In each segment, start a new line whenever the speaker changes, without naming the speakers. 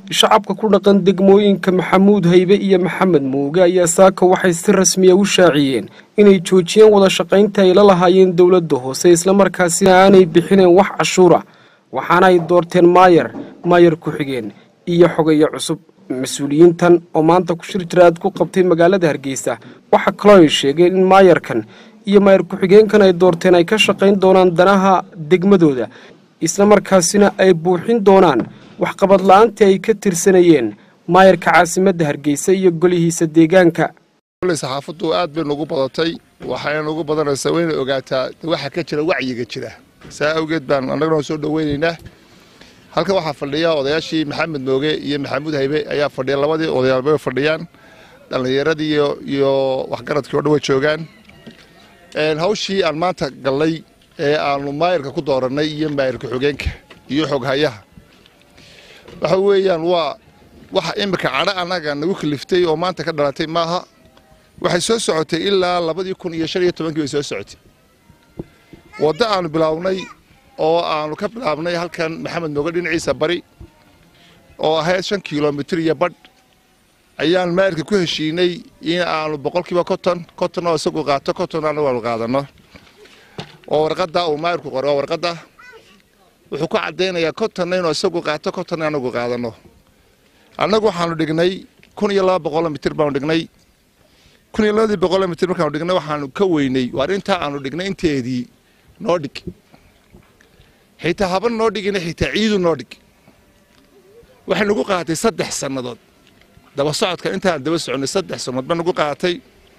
shacabka ku dhaqan degmooyinka maxamuud haybe iyo maxamed muuge ayaa saaka waxay si rasmiya u shaaciyeen inay joojiyeen wada shaqaynta ay la lahaayeen dowladda hoose islamarkaasina aanay bixineen wax cashuura waxaana ay doorteen maayar maayar ku-xigeen iyo xogeeyo cusub mas-uuliyiintan oo maanta ku shir jiraad ku qabtay magaalada hargeysa waxaa kaloo ay sheegeen in maayarkan iyo maayar ku-xigeenkan ay doorteen ay ka shaqayn doonaan danaha degmadooda islamarkaasina ay buuxin doonaan waxqabad la-aantii ay ka tirsanayeen maayarka caasimadda hargeysa iyo golihiisa deegaanka
saxaafaddu aad bay nugu badatay waxayna nugu badanaysaa wayna ogaataa waxa ka jira wacyiga jira saa awgeed baan annaguna soo dhoweynaynaa halkan waxaa fadhiya odayaashii maxamed mooge iyo maxamuud haybe ayaa fadhiya labadii odayaalba way fadhiyaan dhallinyaradii iyo waxgaradkii o dhan way joogaan hawshii aan maanta gallay ee aanu maayarka ku doorannay iyo maayarka xogeenka iyo xoghayaha waxa weeyaan waa waxa iminka cadho annaga nagu kaliftay oo maanta ka dhalatay maaha waxay soo socotay ilaa labadii kun iyo shan iyo tobankii bay soo socotay waddo aanu bilownay oo aanu ka bilaabnay halkan maxamed mooge dhinaciisa bari oo ahayd shan kilomitir iyo badh ayaan maayarka ku heshiinay in aanu boqolkiiba konton konton oo isagu qaato konton anagu aanu qaadanno oo warqadda uu maayarku qoray waa warqadda wuxuu ku caddaynayaa kontonna inuu isagu qaato kontonna anagu qaadanno annagu waxaanu dhignay kun iyo laba boqoloo mitir baanu dhignay kun iyo labadii boqoloo mitir markaanu dhignay waxaanu ka weynay waar intaa aanu dhignay inteedii noo dhig xitaa haban noo dhigina xitaa ciidu noo dhig waxay nagu qaatay saddex sannadood daba socodka intaan daba soconay saddex sannadood ba nagu qaatay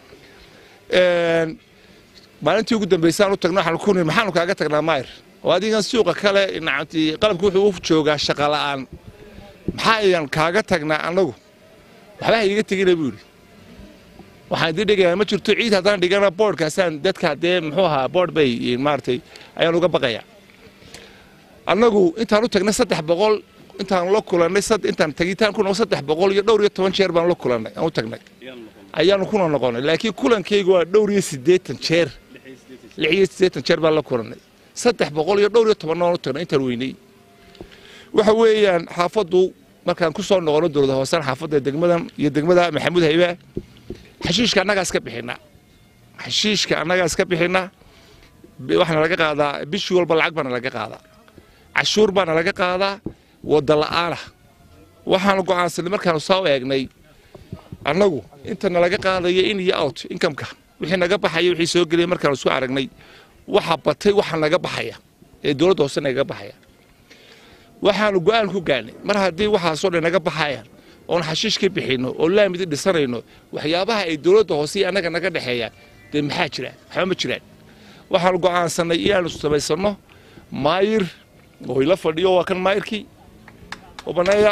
maalintii ugu dambaysaan u tagna waxaanu ku nihi maxaanu kaaga tagnaa maayr oo adigan suuqa kale nacamti qalabku wuxuu u joogaa shaqa la'aan maxaa ayaan kaaga tagnaa annagu waxba ha iiga tegina buu yidhi waxaan idin dhigayaa ma jirto ciid haddaan dhigana boodhkaasaan dadka dee muxuu ahaa boodh bay maaragtay ayaan uga baqayaa annagu intaan u tagnay saddex boqol intaan la kulannay intaan tagitaan kuna saddex boqol iyo dhowr iyo toban jeer baan la kulannay aan u tagnay ayaanu kuna noqonay laakiin kulankaygu waa dhowr iyo siddeetan jeer lix iyo siddeetan jeer baan la kulannay saddex boqol iyo dhowr iyo tobanna waan u tagnay intaan weynay waxa weeyaan xaafaddu markaan ku soo noqono dowlada hoosaan xaafadda degmadan iyo degmada maxamuud hayba xashiishka annagaas ka bixinaa xashiishka annagaas ka bixinaa waxaana laga qaadaa bishii walba lacag baana laga qaadaa cashuur baana laga qaadaa wadda la'aana waxaanu go'aansanay markaanu soo eegnay annagu intana laga qaadaya in iyo out inkamka wixii naga baxaya wixii soo gelaya markaanu isku aragnay waxa batay waxa naga baxaya ee dowladda hoose naga baxaya waxaanu go'aan ku gaarnay mar haddii waxaasoo dhan naga baxayaan oon xashiish ka bixinno oo laamidi dhisanayno waxyaabaha ay dowladda hoose iyo annaga naga dhexeeyaan dee maxaa jiraan waxba ma jiraan waxaanu go'aansannay inaanu samaysanno maayir oo ila fadhiyo waa kan maayirkii oo banneeya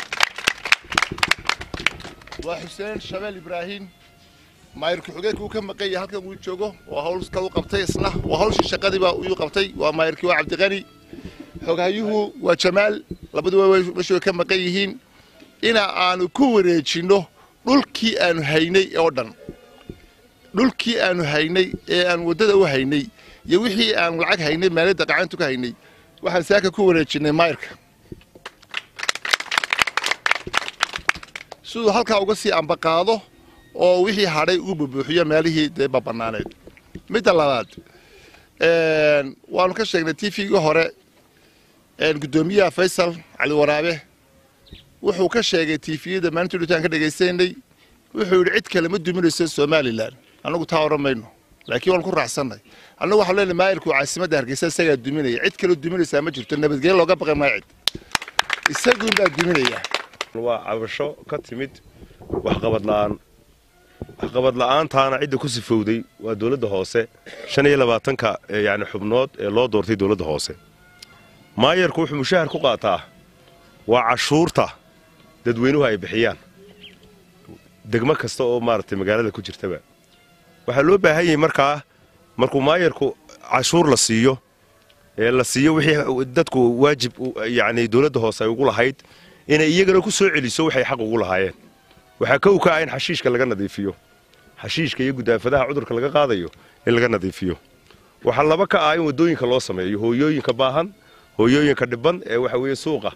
waa xuseen shabeel ibraahim maayir ku-xigeenka uu ka maqan yahay halkan uu joogo oo hawl kale u qabtay isna waa hawshii shaqadiiba uu qabtay waa maayirkii waa cabdiqani xogaayuhu waa jamaal labaduba meeshu way ka maqan yihiin ina aanu ku wareejinno dhulkii aanu haynay oo dhan dhulkii aanu haynay ee aan waddada u haynay iyo wixii aanu lacag haynay maaliyadda qacantu ka haynay waxaan saaka ku wareejinnay maayirka siduu halkaa uga sii ambaqaado oo wixii hadhay uu bubuuxiyo meelihii dee babannaaneed midda labaad waanu ka sheegnay t v-gii hore guddoomiyaha faysal cali waraabe wuxuu ka sheegay tifiyada maalintii dhutaan ka dhegaysanay wuxuu yidhi cid kale ma duminayso somalilan annagu taa odhan mayno laakiin waan ku raacsanay annagu waxaan leenahay maayirku caasimadda hargeysa isagaa duminaya cid kale duminaysaa ma jirto nabadgelyo looga baqay maayo cid isaguun baa duminaya
waa cabasho ka timid waxqabad la'aan waxqabad la'aantaana cidda ku sifowday waa dowladda hoose shan iyo labaatanka yani xubnood ee loo doortay dowladda hoose maayarku wuxuu mushahar ku qaataa waa cashuurta dadweynuhu ay bixiyaan degmo kasta oo maaragtay magaalada ku jirtaba waxaa loo baahan yahay markaa markuu maayarku cashuur la siiyo ee la siiyo wixii dadku waajib yacni dowladda hoose ay ugu lahayd inay iyagana ku soo celiso waxay xaq ugu lahaayeen waxaa kow ka ah in xashiishka laga nadiifiyo xashiishka iyo gudaafadaha cudurka laga qaadayo in laga nadiifiyo waxaa laba ka ah in waddooyinka loo sameeyo hooyooyinka baahan hooyooyinka dhiban ee waxa weeye suuqa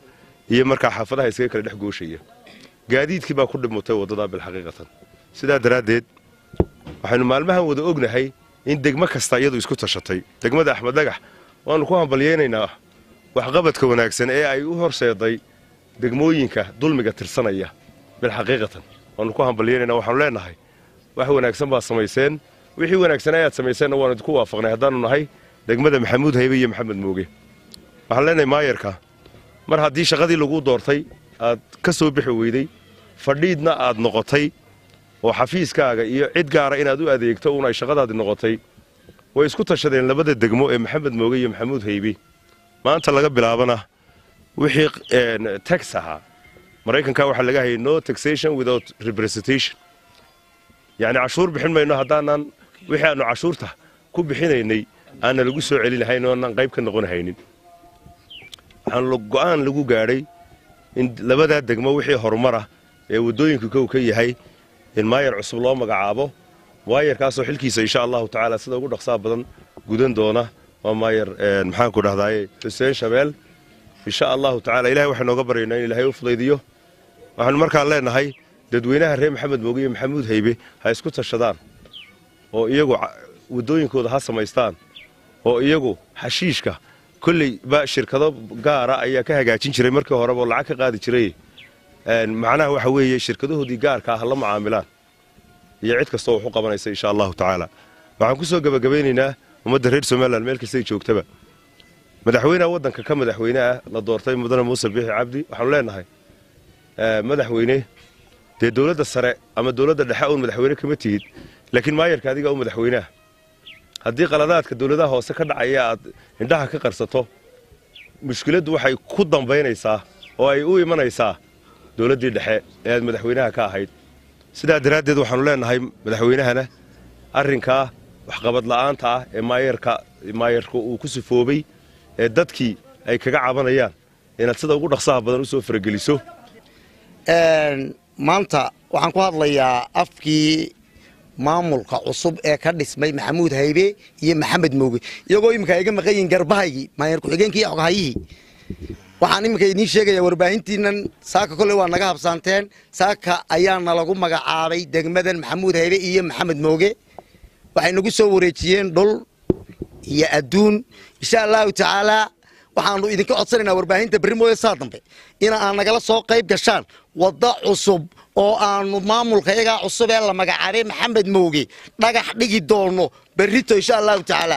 iyo markaa xaafadaha iskaga kala dhex gooshaya gaadiidkii baa ku dhimutay waddadaa bilxaqiiqatan sidaa daraaddeed waxaynu maalmahan wada ognahay in degmo kasta iyadu isku tashatay degmada axmed dhagax waannu ku hambalyaynaynaa waxqabadka wanaagsan ee ay u horseeday degmooyinka dulmiga tirsanaya bilxaqiiqatan waannu ku hambalyaynaynaa waxaanu leennahay wax wanaagsan baad samayseen wixii wanaagsan ayaad samayseenna waanu idinku waafaqnay haddaannu nahay degmada maxamuud haybe iyo maxamed mooge waxaan leenahay maayarka mar haddii shaqadii lagu doortay aad ka soo bixi weyday fadhiidna aad noqotay oo xafiiskaaga iyo cid gaara inaad u adeegto uun ay shaqadaadi noqotay way isku tashadeen labada degmo ee maxamed mooge iyo maxamuud haybe maanta laga bilaabana wixii tax ahaa maraykanka waxaa laga hayay no taxation without representation yacni cashuur bixin mayno haddaanan wixii aannu cashuurta ku bixinaynay aanna lagu soo celinahayn oo aanan qayb ka noqonahaynin waxaan go'aan lagu gaadhay in labadaa degmo wixii horumara ee waddooyinku kow ka yahay in maayar cusub loo magacaabo maayarkaasoo xilkiisa insha allahu tacaala sida ugu dhaqsaa badan gudan doona waa maayar maxaanku dhahdaye xuseen shabeel insha allahu tacala ilahay waxay nooga baryaynaa in ilaahay u fudaydiyo waxaanu markaan leennahay dadweynaha reer maxamed mooge iyo maxamuud haybe ha isku tashadaan oo iyagu waddooyinkooda ha samaystaan oo iyagu xashiishka kolley ba shirkado gaara ayaa ka hagaajin jiray markii horeba oo lacag ka qaadi jiray macnaha waxa weeye shirkadahoodii gaarkaa ha la mucaamilaan iyo cid kastoo wax u qabanaysa insha allahu tacaala waxaan ku soo gebagabaynaynaa ummadda reer somalilan meel kastay joogtaba madaxweyneha waddanka ka madaxweyne ah la doortay mudane muuse biixi cabdi waxaanu leennahay madaxweyne dee dowladda sare ama dowladda dhexe uun madaxweyne kama tihid laakiin maayarka adiga u madaxweyneah haddii qaladaadka dowladaha hoose ka dhacaya aad indhaha ka qarsato mushkiladdu waxay ku dambaynaysaa oo ay u imanaysaa dowladdii dhexe ee aad madaxweynaha ka ahayd sidaa daraaddeed waxaannu leennahay madaxweynahana arrinkaa waxqabad la'aanta ah ee maayarka maayarka uu ku sifoobay ee dadkii ay kaga cabanayaan inaad sida ugu dhaqsaha badan u soo farageliso
maanta waxaan ku hadlayaa afkii maamulka cusub ee ka dhismay maxamuud haybe iyo maxamed mooge iyagoo iminka iga maqan yihiin garbahaygii maayar ku-xigeenkii iyo xoghayihii waxaan iminka idiin sheegayaa warbaahintiinan saaka kolley waa naga habsaanteen saaka ayaana lagu magacaabay degmadan maxamuud haybe iyo maxamed mooge waxay nagu soo wareejiyeen dhul iyo adduun insha allahu tacaalaa waxaanu idinka codsanaynaa warbaahinta berri mooye saa dambe in aan nagala soo qayb gashaan waddo cusub oo aanu maamulka iyagaa cusub ee la magacaabay maxamed mooge dhagax dhigi doono berrito insha allahu tacaala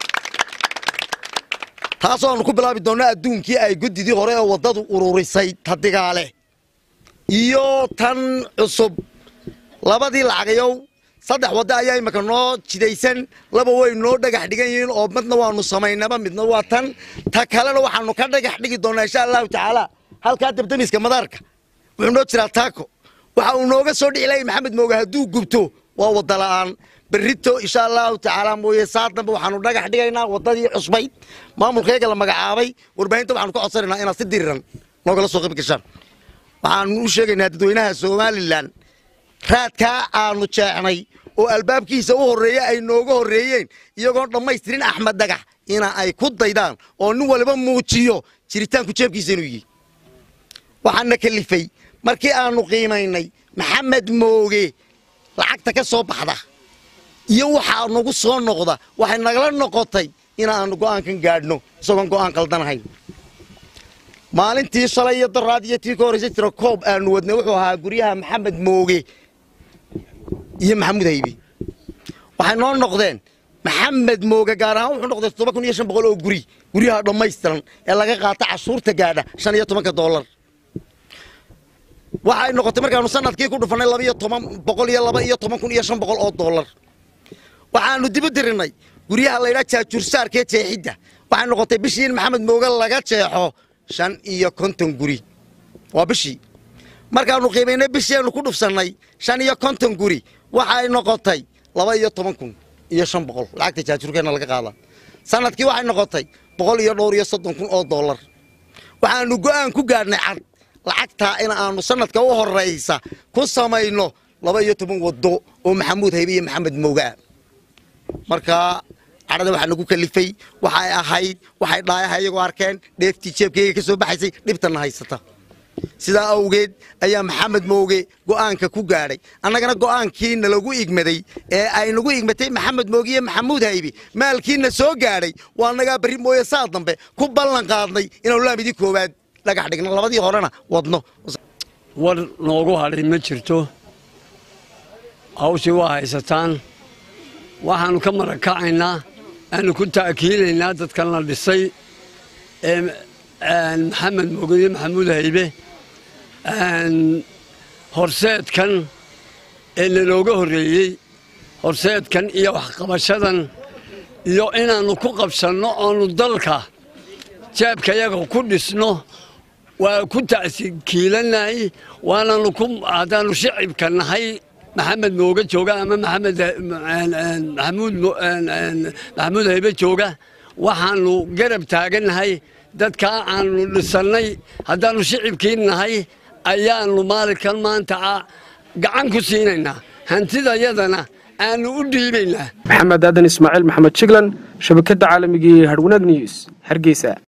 taasoo aanu ku bilaabi doonno adduunkii ay guddidii hore ee waddadu ururisay tadigaale iyo tan cusub labadii lacagayow saddex waddo ayaa imika noo jidaysan laba way noo dhagax dhigan yihiin oo midna waanu samaynaba midna waa tan ta kalena waxaanu ka dhagax dhigi doonaa insha allahu tacaala halkaa dabdamiska madaarka wuxuu noo jiraa taako waxa uu nooga soo dhici lahay maxamed mooge hadduu gubto waa wadda la'aan berrito insha allahu tacaala mooye saa dambe waxaanu dhagax dhigaynaa waddadii cusbayd maamulkayaga la magacaabay warbaahinta waxaanu ka codsanaynaa inaad si diriran noogala soo qayb gashaan waxaanu u sheegaynaa dadweynaha somalilan raadkaa aanu jeexnay oo albaabkiisa u horreeya ay nooga horreeyeen iyagoon dhammaystirin axmed dhagax ina ay ku daydaan oo nin waliba muujiyo jiritaanku jeebkiisa inuu yihi waxaana kalifay markii aanu qiimaynay maxamed mooge lacagta ka soo baxda iyo waxaa nagu soo noqda waxay nagala noqotay inaanu go'aankan gaadhno isagoon go'aan qaldanahayn maalintii shalay iyo daraad iyo tii ka horraysa jira koob aanu wadnay wuxuu ahaa guryaha maxamed mooge iyo maxamuud haybe waxay noo noqdeen maxamed mooge gaar ahaan wuxuu noqday toddoba kun iyo shan boqol oo guri guryaha dhammaystiran ee laga qaata cashuurta gaadha shan iyo tobanka doolar waxay noqotay markaanu sanadkii ku dhufannay laba iyo toban boqol iyo laba iyo toban kun iyo shan boqol oo doolar waxaanu dibu dirinay guryaha laydhaa jaajuursaarkee jeexidda waxay noqotay bishii in maxamed mooge laga jeexo shan iyo konton guri waa bishii markaanu qiimaynay bishiiaanu ku dhufsannay shan iyo konton guri waxay noqotay laba iyo toban kun iyo shan boqol lacagta jaajuurkeenna laga qaada sanadkii waxay noqotay boqol iyo dhowr iyo soddon kun oo doolar waxaanu go'aan ku gaadhnay cad lacagtaa in aanu sanadka u horraysa ku samayno laba iyo toban waddo oo maxamuud haybe iyo maxamed moogaa marka cadhada waxaa nagu kalifay waxay ahayd waxay dhaayaha iyagoo arkeen dheeftii jeebkayga ka soo baxaysay dhibtanna haysata sidaa awgeed ayaa maxamed mooge go'aanka ku gaadhay annagana go'aankii nalagu igmaday ee ay nagu igmatay maxamed mooge iyo maxamuud haybi maalkiina soo gaadhay waa nagaa berri mooye saa dambe ku ballan qaadnay inaanu laamidii koowaad dhagax dhigno labadii horena wadno
war noogu hadhay ma jirto hawshii waa haysataan waxaannu ka marakacaynaa aanu ku ta'kiilaynaa dadkan la dhisay ee maxamed mooge iyo maxamuud haybe horseedkan ee lanooga horreeyey horseedkan iyo waxqabashadan iyo inaannu ku qabsanno oonu dalka jeebkayaga ku dhisno waa ku ta'kiilannahay waananu ku haddaannu shicibka nahay maxamed mooge jooga ama maxamed maxamuud maxamuud haybe jooga waxaannu garab taagannahay dadkaa aannu dhisannay haddaannu shicibkii nahay ayaannu maalinkan maanta gacan ku siinaynaa hantidayadana aannu u dhiibaynaa
maxamed aadan ismaaciil maxamed jiglan shabakadda caalamiga ee hadhwanaag news hargeysa